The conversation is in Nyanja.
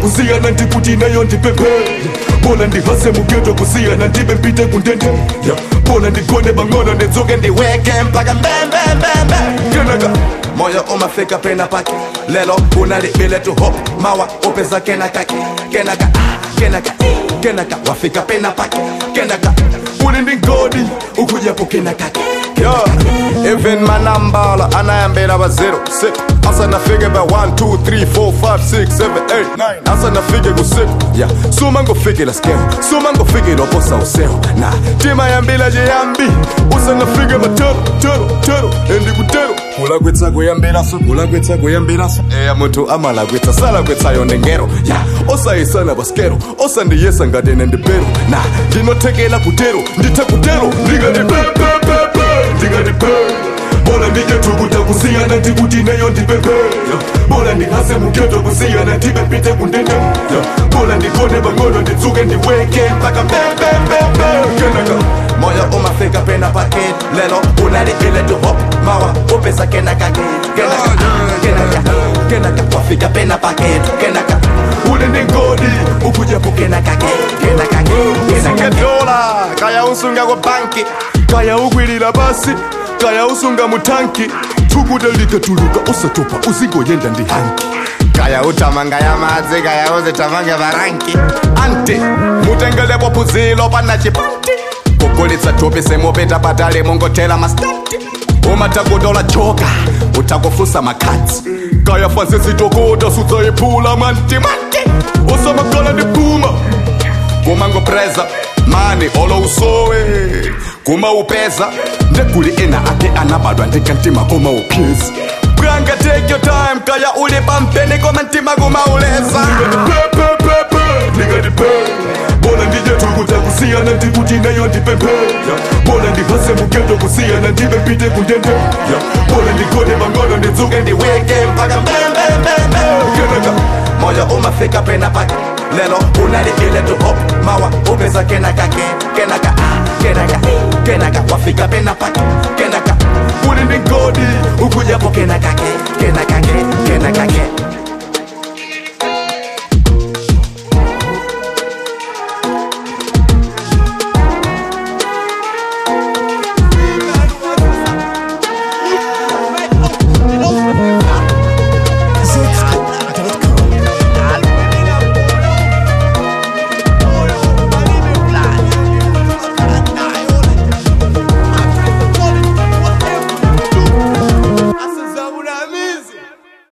kusiyana ndikuti nayo ndipemphe bona ndihase mugeto kusiyana ndibe mpite kundende bona ndigone bang'ono ndidzuke ndiweke mpaka mbembembembe kenaka moyo umafika pena pake lelo unalibile tu hop mawa upeza kenaka kenaka ah, kenaka kenaka wafika pena pake kenaka uli ndi ngodi ukujapo kenaka Yo, even manambala anayambela ba 0 6 asa nafike ba 1 2 3 4 5 6 7 8 9 asa nafike ku 6 yeah suma ngofikela skeo suma ngofikela oposa useo na tima yambila je yambi usa nafike ba tero tero tero endi kutero kula kwetsa kuyambela so kula kwetsa kuyambela so eya muntu amala kwetsa sala kwetsa yonde ngero yeah osayisana baskero osandiyesa ngadene ndipero na ndinothekela kutero ndithe kutero ndingati pepepepe ndingati pe bona ndijetukuta kusiyana ndikuti nayo ndipemphe bona ndihase mugeto kusiyana ndibe mpite kundende bona ndigone bang'ono ndidzuke ndiweke mpaka mbembembembe kenaka moyo umafika pena pake lelo unalibile tu hop mawa upesa kenaka kenaka kenaka kenaka wafika pena pake kenaka uli ndi ngodi ukujapo kenaka kenaka usunge kenaka dola kaya usunga kwa banki kaya ukwilila basi kaya usunga mutanki thukuta likatuluka usatopa uzingoyenda ndi hanki kaya utamanga ya madzi kaya uzitamanga varanki anti mutengelepo phuzilo pana chipanti kugulitsa thupi semupita patali mungothela mastanti umatakutola joka utakufusa makhadzi kaya fanse zitokota sudzayiphula mantimanti usamakhala ndi phuma kuma ngopreza mani olo usowe kuma upeza ndeguli ena ake anabadwa ndikantima kuma upyeza bwanga take your time kaya uli pampeni koma ntima kumauleza pepepepe ndingatipe bona ndijetukuta kusiyana ndikuti nayo ndipemphe bona ndihase mugeto kusiyana ndibe mpite kundende bona ndigone bang'ono ndidzuke ndiweke mpaka mbembembembe kenaka moyo umafika pena pake lelo unalibile tu hop mawa upeza kenaka kenaka ah, kenaka kenaka wafika pena pake kenaka uli ndi ngodi ukujapo kenaka kenaka kenaka